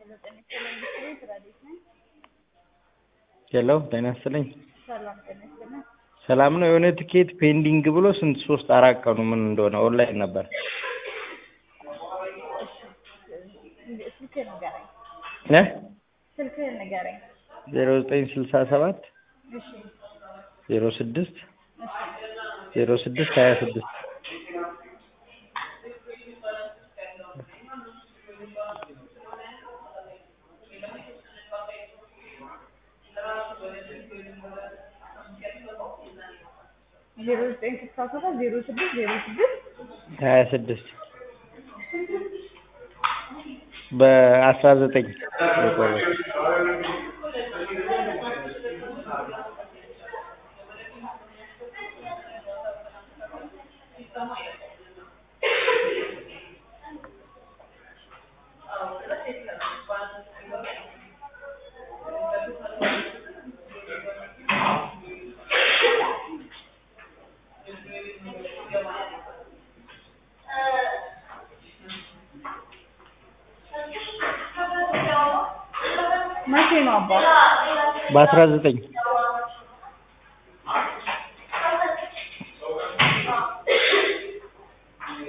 ጤና ይስጥልኝ ብስክሌት ረዴት ነኝ። ሄሎ ጤና ይስጥልኝ። ሰላም ጤና ይስጥልኝ። ሰላም ነው። የሆነ ትኬት ፔንዲንግ ብሎ ስንት ሶስት አራት ቀኑ ምን እንደሆነ ኦንላይን ነበር። ስልክህን ንገረኝ። እ ስልክህን ንገረኝ። ዜሮ ዘጠኝ ስልሳ ሰባት እሺ ዜሮ ስድስት እሺ ዜሮ ስድስት ሀያ ስድስት ዜሮ ዘጠኝ ስልሳ ሰባት ዜሮ ስድስት ዜሮ ስድስት ሀያ ስድስት በአስራ ዘጠኝ የቆረው መቼ ነው አባ? በአስራ ዘጠኝ